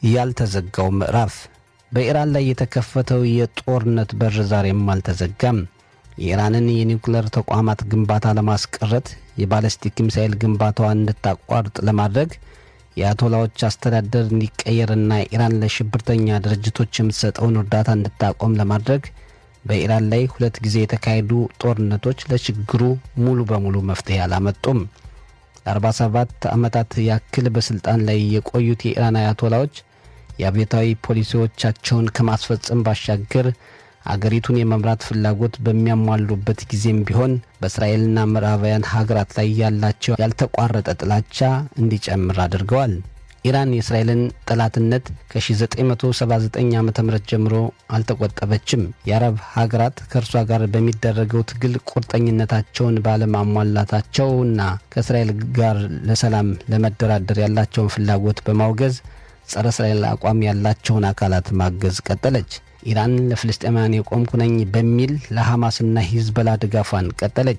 ያልተዘጋው ምዕራፍ በኢራን ላይ የተከፈተው የጦርነት በር ዛሬም አልተዘጋም። የኢራንን የኒውክሌር ተቋማት ግንባታ ለማስቀረት የባለስቲክ ሚሳይል ግንባታዋን እንድታቋርጥ ለማድረግ የአያቶላዎች አስተዳደር እንዲቀየርና ኢራን ለሽብርተኛ ድርጅቶች የምትሰጠውን እርዳታ እንድታቆም ለማድረግ በኢራን ላይ ሁለት ጊዜ የተካሄዱ ጦርነቶች ለችግሩ ሙሉ በሙሉ መፍትሄ አላመጡም። ለ47 ዓመታት ያክል በሥልጣን ላይ የቆዩት የኢራን አያቶላዎች የአብዮታዊ ፖሊሲዎቻቸውን ከማስፈጸም ባሻገር አገሪቱን የመምራት ፍላጎት በሚያሟሉበት ጊዜም ቢሆን በእስራኤልና ምዕራባውያን ሀገራት ላይ ያላቸው ያልተቋረጠ ጥላቻ እንዲጨምር አድርገዋል። ኢራን የእስራኤልን ጠላትነት ከ1979 ዓ ም ጀምሮ አልተቆጠበችም። የአረብ ሀገራት ከእርሷ ጋር በሚደረገው ትግል ቁርጠኝነታቸውን ባለማሟላታቸውና ከእስራኤል ጋር ለሰላም ለመደራደር ያላቸውን ፍላጎት በማውገዝ ጸረ እስራኤል አቋም ያላቸውን አካላት ማገዝ ቀጠለች። ኢራን ለፍልስጤማውያን የቆምኩ ነኝ በሚል ለሐማስና ሂዝበላ ድጋፏን ቀጠለች።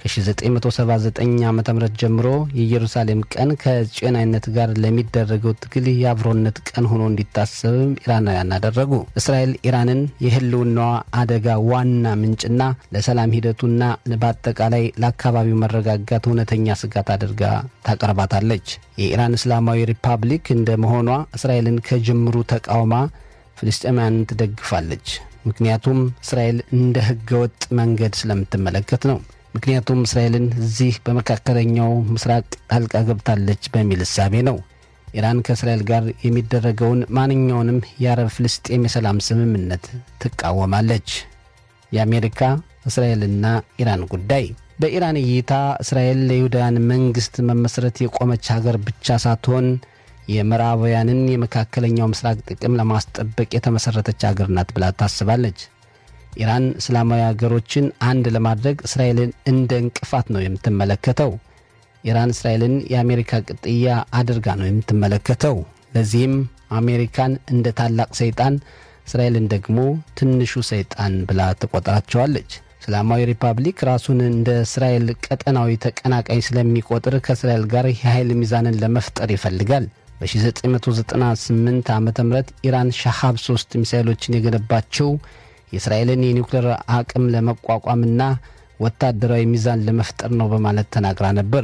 ከ1979 ዓ ም ጀምሮ የኢየሩሳሌም ቀን ከጽዮናዊነት ጋር ለሚደረገው ትግል የአብሮነት ቀን ሆኖ እንዲታሰብም ኢራናውያን አደረጉ። እስራኤል ኢራንን የህልውናዋ አደጋ ዋና ምንጭና ለሰላም ሂደቱና በአጠቃላይ ለአካባቢው መረጋጋት እውነተኛ ስጋት አድርጋ ታቀርባታለች። የኢራን እስላማዊ ሪፐብሊክ እንደ መሆኗ እስራኤልን ከጅምሩ ተቃውማ ፍልስጤማውያንን ትደግፋለች። ምክንያቱም እስራኤል እንደ ህገወጥ መንገድ ስለምትመለከት ነው። ምክንያቱም እስራኤልን እዚህ በመካከለኛው ምስራቅ ጣልቃ ገብታለች በሚል እሳቤ ነው። ኢራን ከእስራኤል ጋር የሚደረገውን ማንኛውንም የአረብ ፍልስጤም የሰላም ስምምነት ትቃወማለች። የአሜሪካ እስራኤልና ኢራን ጉዳይ በኢራን እይታ እስራኤል ለይሁዳውያን መንግሥት መመስረት የቆመች ሀገር ብቻ ሳትሆን የምዕራባውያንን የመካከለኛው ምስራቅ ጥቅም ለማስጠበቅ የተመሠረተች ሀገር ናት ብላ ታስባለች። ኢራን እስላማዊ ሀገሮችን አንድ ለማድረግ እስራኤልን እንደ እንቅፋት ነው የምትመለከተው። ኢራን እስራኤልን የአሜሪካ ቅጥያ አድርጋ ነው የምትመለከተው። ለዚህም አሜሪካን እንደ ታላቅ ሰይጣን፣ እስራኤልን ደግሞ ትንሹ ሰይጣን ብላ ትቆጥራቸዋለች። እስላማዊ ሪፐብሊክ ራሱን እንደ እስራኤል ቀጠናዊ ተቀናቃኝ ስለሚቆጥር ከእስራኤል ጋር የኃይል ሚዛንን ለመፍጠር ይፈልጋል። በ1998 ዓ ም ኢራን ሻሃብ ሶስት ሚሳይሎችን የገነባቸው የእስራኤልን የኒውክሌር አቅም ለመቋቋምና ወታደራዊ ሚዛን ለመፍጠር ነው በማለት ተናግራ ነበር።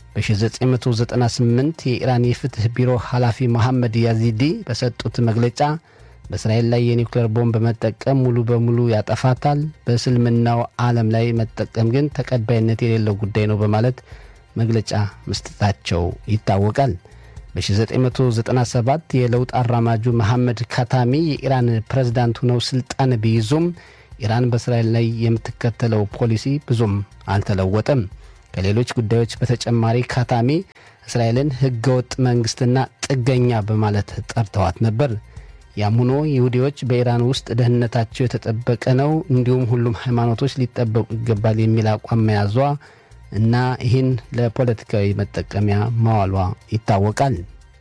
በ1998 የኢራን የፍትሕ ቢሮ ኃላፊ መሐመድ ያዚዲ በሰጡት መግለጫ በእስራኤል ላይ የኒውክሌር ቦምብ መጠቀም ሙሉ በሙሉ ያጠፋታል፣ በእስልምናው ዓለም ላይ መጠቀም ግን ተቀባይነት የሌለው ጉዳይ ነው በማለት መግለጫ መስጠታቸው ይታወቃል። በ1997 የለውጥ አራማጁ መሐመድ ካታሚ የኢራን ፕሬዝዳንት ሆነው ስልጣን ቢይዙም ኢራን በእስራኤል ላይ የምትከተለው ፖሊሲ ብዙም አልተለወጠም። ከሌሎች ጉዳዮች በተጨማሪ ካታሚ እስራኤልን ሕገወጥ መንግሥትና ጥገኛ በማለት ጠርተዋት ነበር። ያም ሆኖ ይሁዲዎች በኢራን ውስጥ ደህንነታቸው የተጠበቀ ነው፣ እንዲሁም ሁሉም ሃይማኖቶች ሊጠበቁ ይገባል የሚል አቋም መያዟ እና ይህን ለፖለቲካዊ መጠቀሚያ ማዋሏ ይታወቃል።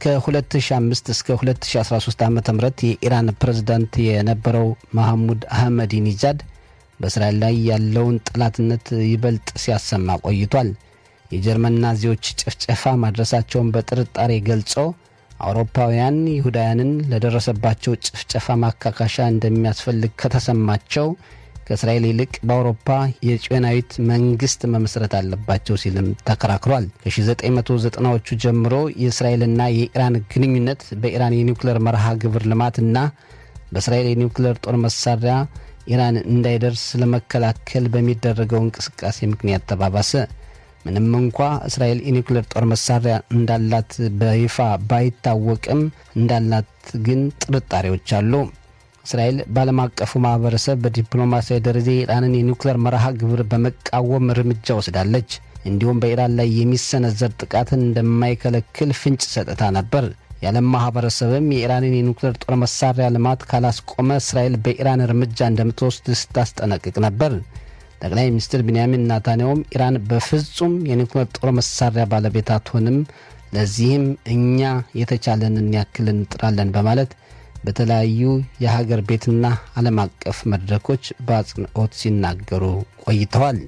ከ2005 እስከ 2013 ዓ ም የኢራን ፕሬዝዳንት የነበረው መሐሙድ አህመዲ ኒጃድ በእስራኤል ላይ ያለውን ጠላትነት ይበልጥ ሲያሰማ ቆይቷል። የጀርመን ናዚዎች ጭፍጨፋ ማድረሳቸውን በጥርጣሬ ገልጾ አውሮፓውያን ይሁዳውያንን ለደረሰባቸው ጭፍጨፋ ማካካሻ እንደሚያስፈልግ ከተሰማቸው ከእስራኤል ይልቅ በአውሮፓ የጽዮናዊት መንግስት መመስረት አለባቸው ሲልም ተከራክሯል። ከ1990ዎቹ ጀምሮ የእስራኤልና የኢራን ግንኙነት በኢራን የኒውክሌር መርሃ ግብር ልማትና በእስራኤል የኒውክሌር ጦር መሳሪያ ኢራን እንዳይደርስ ለመከላከል በሚደረገው እንቅስቃሴ ምክንያት ተባባሰ። ምንም እንኳ እስራኤል የኒውክሌር ጦር መሳሪያ እንዳላት በይፋ ባይታወቅም እንዳላት ግን ጥርጣሬዎች አሉ። እስራኤል በዓለም አቀፉ ማህበረሰብ በዲፕሎማሲያዊ ደረጃ የኢራንን የኒውክሌር መርሃ ግብር በመቃወም እርምጃ ወስዳለች። እንዲሁም በኢራን ላይ የሚሰነዘር ጥቃትን እንደማይከለክል ፍንጭ ሰጥታ ነበር። የዓለም ማህበረሰብም የኢራንን የኒውክሌር ጦር መሳሪያ ልማት ካላስቆመ እስራኤል በኢራን እርምጃ እንደምትወስድ ስታስጠነቅቅ ነበር። ጠቅላይ ሚኒስትር ቢንያሚን ናታንያሁም ኢራን በፍጹም የኒውክሌር ጦር መሳሪያ ባለቤት አትሆንም፣ ለዚህም እኛ የተቻለንን ያክል እንጥራለን በማለት በተለያዩ የሀገር ቤትና ዓለም አቀፍ መድረኮች በአጽንኦት ሲናገሩ ቆይተዋል።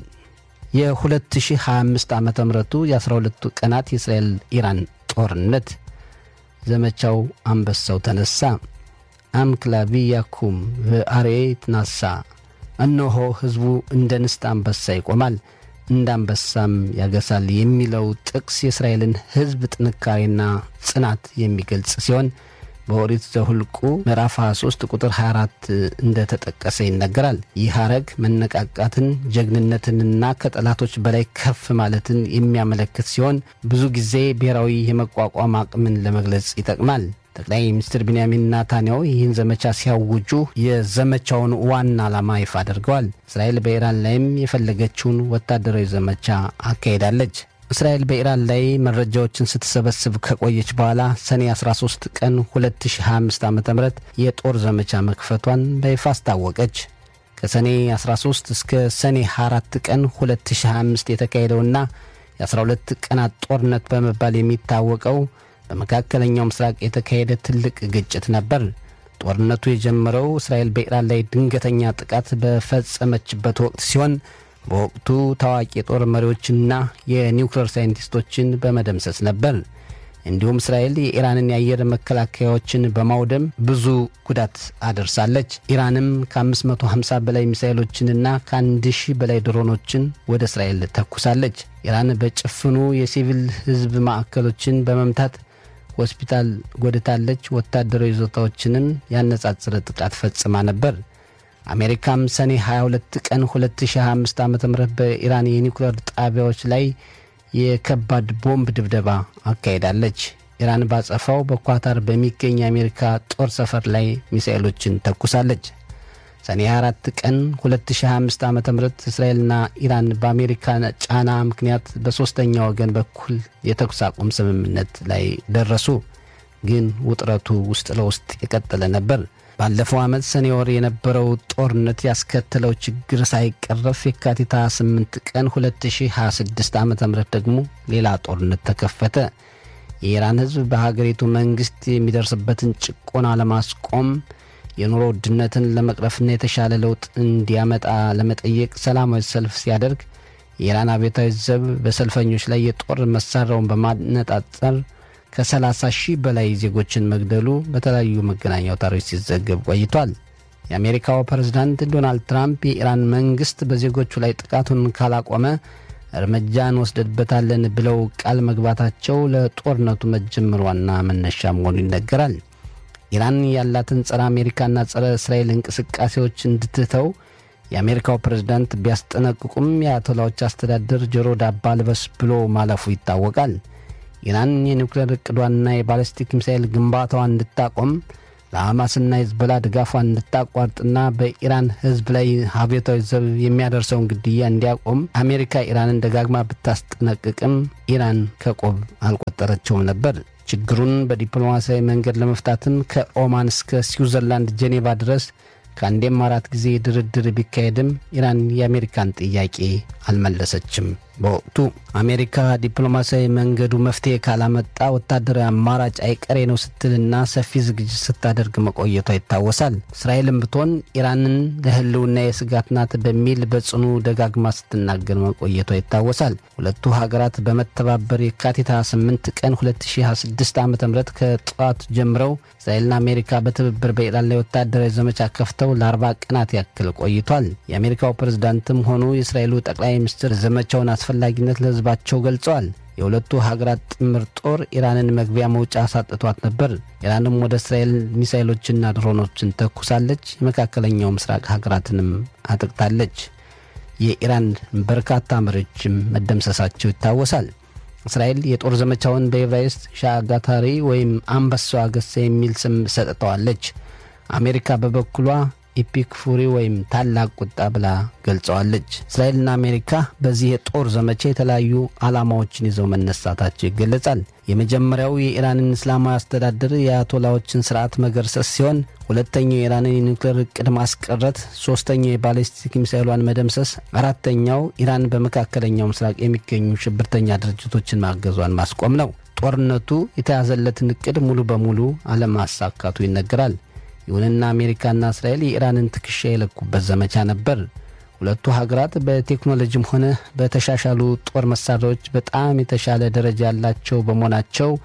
የ2025 ዓ ምቱ የ12ቱ ቀናት የእስራኤል ኢራን ጦርነት ዘመቻው አንበሳው ተነሳ። አምክላቪያኩም በአርኤ ትናሳ። እነሆ ሕዝቡ እንደ ንስት አንበሳ ይቆማል እንደ አንበሳም ያገሳል የሚለው ጥቅስ የእስራኤልን ሕዝብ ጥንካሬና ጽናት የሚገልጽ ሲሆን በኦሪት ዘሁልቁ ምዕራፍ 23 ቁጥር 24 እንደተጠቀሰ ይነገራል። ይህ ሐረግ መነቃቃትን፣ ጀግንነትንና ከጠላቶች በላይ ከፍ ማለትን የሚያመለክት ሲሆን ብዙ ጊዜ ብሔራዊ የመቋቋም አቅምን ለመግለጽ ይጠቅማል። ጠቅላይ ሚኒስትር ቢንያሚን ናታንያሁ ይህን ዘመቻ ሲያውጁ የዘመቻውን ዋና ዓላማ ይፋ አድርገዋል። እስራኤል በኢራን ላይም የፈለገችውን ወታደራዊ ዘመቻ አካሄዳለች። እስራኤል በኢራን ላይ መረጃዎችን ስትሰበስብ ከቆየች በኋላ ሰኔ 13 ቀን 2025 ዓ ም የጦር ዘመቻ መክፈቷን በይፋ አስታወቀች። ከሰኔ 13 እስከ ሰኔ 4 ቀን 2025 የተካሄደውና የ12 ቀናት ጦርነት በመባል የሚታወቀው በመካከለኛው ምስራቅ የተካሄደ ትልቅ ግጭት ነበር። ጦርነቱ የጀመረው እስራኤል በኢራን ላይ ድንገተኛ ጥቃት በፈጸመችበት ወቅት ሲሆን በወቅቱ ታዋቂ የጦር መሪዎችና የኒውክሌር ሳይንቲስቶችን በመደምሰስ ነበር። እንዲሁም እስራኤል የኢራንን የአየር መከላከያዎችን በማውደም ብዙ ጉዳት አደርሳለች። ኢራንም ከ550 በላይ ሚሳይሎችንና ከ1000 በላይ ድሮኖችን ወደ እስራኤል ተኩሳለች። ኢራን በጭፍኑ የሲቪል ሕዝብ ማዕከሎችን በመምታት ሆስፒታል ጎድታለች። ወታደራዊ ይዞታዎችንም ያነጻጽረ ጥቃት ፈጽማ ነበር። አሜሪካም ሰኔ 22 ቀን 2025 ዓ ም በኢራን የኒውክሌር ጣቢያዎች ላይ የከባድ ቦምብ ድብደባ አካሄዳለች። ኢራን ባጸፋው በኳታር በሚገኝ የአሜሪካ ጦር ሰፈር ላይ ሚሳኤሎችን ተኩሳለች። ሰኔ 24 ቀን 2025 ዓ ም እስራኤልና ኢራን በአሜሪካ ጫና ምክንያት በሦስተኛ ወገን በኩል የተኩስ አቁም ስምምነት ላይ ደረሱ። ግን ውጥረቱ ውስጥ ለውስጥ የቀጠለ ነበር። ባለፈው ዓመት ሰኔ ወር የነበረው ጦርነት ያስከተለው ችግር ሳይቀረፍ የካቲት 28 ቀን 2026 ዓ ም ደግሞ ሌላ ጦርነት ተከፈተ። የኢራን ሕዝብ በሀገሪቱ መንግሥት የሚደርስበትን ጭቆና ለማስቆም የኑሮ ውድነትን ለመቅረፍና የተሻለ ለውጥ እንዲያመጣ ለመጠየቅ ሰላማዊ ሰልፍ ሲያደርግ የኢራን አብዮታዊ ዘብ በሰልፈኞች ላይ የጦር መሳሪያውን በማነጣጠር ከ30 ሺህ በላይ ዜጎችን መግደሉ በተለያዩ መገናኛ አውታሮች ሲዘገብ ቆይቷል። የአሜሪካው ፕሬዝዳንት ዶናልድ ትራምፕ የኢራን መንግሥት በዜጎቹ ላይ ጥቃቱን ካላቆመ እርምጃ እንወስድበታለን ብለው ቃል መግባታቸው ለጦርነቱ መጀመር ዋና መነሻ መሆኑ ይነገራል። ኢራን ያላትን ጸረ አሜሪካና ጸረ እስራኤል እንቅስቃሴዎች እንድትተው የአሜሪካው ፕሬዝዳንት ቢያስጠነቅቁም የአያቶላዎች አስተዳደር ጆሮ ዳባ ልበስ ብሎ ማለፉ ይታወቃል። ኢራን የኒውክሌር እቅዷንና የባለስቲክ ሚሳኤል ግንባታዋን እንድታቆም ለሐማስና ሂዝቦላ ድጋፏን እንድታቋርጥና በኢራን ሕዝብ ላይ አብዮታዊ ዘብ የሚያደርሰውን ግድያ እንዲያቆም አሜሪካ ኢራንን ደጋግማ ብታስጠነቅቅም ኢራን ከቆብ አልቆጠረችውም ነበር። ችግሩን በዲፕሎማሲያዊ መንገድ ለመፍታትም ከኦማን እስከ ስዊዘርላንድ ጄኔቫ ድረስ ከአንዴም አራት ጊዜ ድርድር ቢካሄድም ኢራን የአሜሪካን ጥያቄ አልመለሰችም። በወቅቱ አሜሪካ ዲፕሎማሲያዊ መንገዱ መፍትሄ ካላመጣ ወታደራዊ አማራጭ አይቀሬ ነው ስትልና ሰፊ ዝግጅት ስታደርግ መቆየቷ ይታወሳል። እስራኤልም ብትሆን ኢራንን ለሕልውና የስጋት ናት በሚል በጽኑ ደጋግማ ስትናገር መቆየቷ ይታወሳል። ሁለቱ ሀገራት በመተባበር የካቲት 28 ቀን 2026 ዓ ም ከጠዋት ጀምረው እስራኤልና አሜሪካ በትብብር በኢራን ላይ ወታደራዊ ዘመቻ ከፍተው ለ40 ቀናት ያክል ቆይቷል። የአሜሪካው ፕሬዝዳንትም ሆኑ የእስራኤሉ ጠቅላይ ሚኒስትር ዘመቻውን አስፈላጊነት ለሕዝባቸው ገልጸዋል። የሁለቱ ሀገራት ጥምር ጦር ኢራንን መግቢያ መውጫ አሳጥቷት ነበር። ኢራንም ወደ እስራኤል ሚሳይሎችና ድሮኖችን ተኩሳለች። የመካከለኛው ምስራቅ ሀገራትንም አጥቅታለች። የኢራን በርካታ መሪዎችም መደምሰሳቸው ይታወሳል። እስራኤል የጦር ዘመቻውን በኤቨራይስት ሻጋታሪ ወይም አንበሳው አገሳ የሚል ስም ሰጥተዋለች። አሜሪካ በበኩሏ ኢፒክ ፉሪ ወይም ታላቅ ቁጣ ብላ ገልጸዋለች። እስራኤልና አሜሪካ በዚህ የጦር ዘመቻ የተለያዩ ዓላማዎችን ይዘው መነሳታቸው ይገለጻል። የመጀመሪያው የኢራንን እስላማዊ አስተዳደር የአያቶላዎችን ስርዓት መገርሰስ ሲሆን ሁለተኛው የኢራንን የኒውክሌር እቅድ ማስቀረት፣ ሶስተኛው የባሊስቲክ ሚሳይሏን መደምሰስ፣ አራተኛው ኢራን በመካከለኛው ምስራቅ የሚገኙ ሽብርተኛ ድርጅቶችን ማገዟን ማስቆም ነው። ጦርነቱ የተያዘለትን እቅድ ሙሉ በሙሉ አለማሳካቱ ይነገራል። ይሁንና አሜሪካና እስራኤል የኢራንን ትከሻ የለኩበት ዘመቻ ነበር። ሁለቱ ሀገራት በቴክኖሎጂም ሆነ በተሻሻሉ ጦር መሳሪያዎች በጣም የተሻለ ደረጃ ያላቸው በመሆናቸው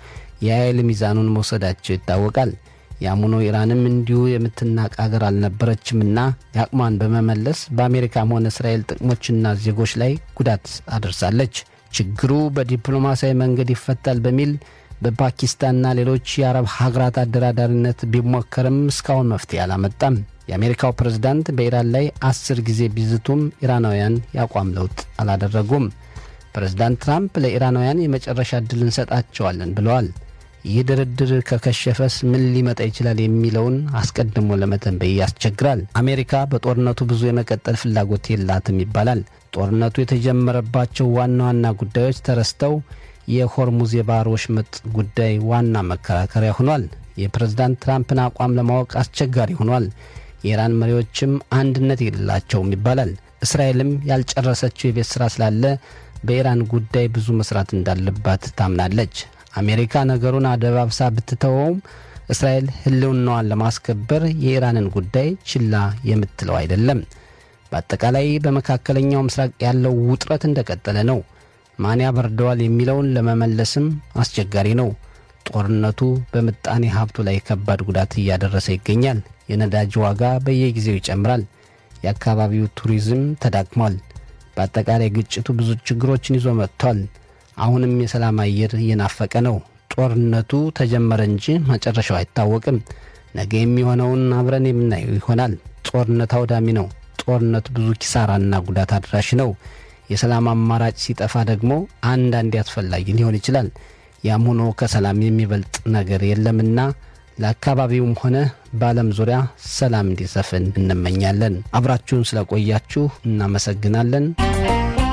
የኃይል ሚዛኑን መውሰዳቸው ይታወቃል። ያሙኖ ኢራንም እንዲሁ የምትናቅ አገር አልነበረችምና የአቅሟን በመመለስ በአሜሪካም ሆነ እስራኤል ጥቅሞችና ዜጎች ላይ ጉዳት አደርሳለች። ችግሩ በዲፕሎማሲያዊ መንገድ ይፈታል በሚል በፓኪስታንና ሌሎች የአረብ ሀገራት አደራዳሪነት ቢሞከርም እስካሁን መፍትሄ አላመጣም። የአሜሪካው ፕሬዝዳንት በኢራን ላይ አስር ጊዜ ቢዝቱም ኢራናውያን የአቋም ለውጥ አላደረጉም። ፕሬዝዳንት ትራምፕ ለኢራናውያን የመጨረሻ ዕድል እንሰጣቸዋለን ብለዋል። ይህ ድርድር ከከሸፈስ ምን ሊመጣ ይችላል የሚለውን አስቀድሞ ለመተንበይ ያስቸግራል። አሜሪካ በጦርነቱ ብዙ የመቀጠል ፍላጎት የላትም ይባላል። ጦርነቱ የተጀመረባቸው ዋና ዋና ጉዳዮች ተረስተው የሆርሙዝ የባህር ወሽመጥ ጉዳይ ዋና መከራከሪያ ሆኗል። የፕሬዝዳንት ትራምፕን አቋም ለማወቅ አስቸጋሪ ሆኗል። የኢራን መሪዎችም አንድነት የሌላቸውም ይባላል። እስራኤልም ያልጨረሰችው የቤት ሥራ ስላለ በኢራን ጉዳይ ብዙ መስራት እንዳለባት ታምናለች። አሜሪካ ነገሩን አደባብሳ ብትተወውም እስራኤል ሕልውናዋን ለማስከበር የኢራንን ጉዳይ ችላ የምትለው አይደለም። በአጠቃላይ በመካከለኛው ምስራቅ ያለው ውጥረት እንደቀጠለ ነው። ማን ያበርደዋል የሚለውን ለመመለስም አስቸጋሪ ነው። ጦርነቱ በምጣኔ ሀብቱ ላይ ከባድ ጉዳት እያደረሰ ይገኛል። የነዳጅ ዋጋ በየጊዜው ይጨምራል። የአካባቢው ቱሪዝም ተዳክሟል። በአጠቃላይ ግጭቱ ብዙ ችግሮችን ይዞ መጥቷል። አሁንም የሰላም አየር እየናፈቀ ነው። ጦርነቱ ተጀመረ እንጂ መጨረሻው አይታወቅም። ነገ የሚሆነውን አብረን የምናየው ይሆናል። ጦርነት አውዳሚ ነው። ጦርነት ብዙ ኪሳራና ጉዳት አድራሽ ነው። የሰላም አማራጭ ሲጠፋ ደግሞ አንዳንዴ አስፈላጊ ሊሆን ይችላል። ያም ሆኖ ከሰላም የሚበልጥ ነገር የለምና ለአካባቢውም ሆነ በዓለም ዙሪያ ሰላም እንዲሰፍን እንመኛለን። አብራችሁን ስለቆያችሁ እናመሰግናለን።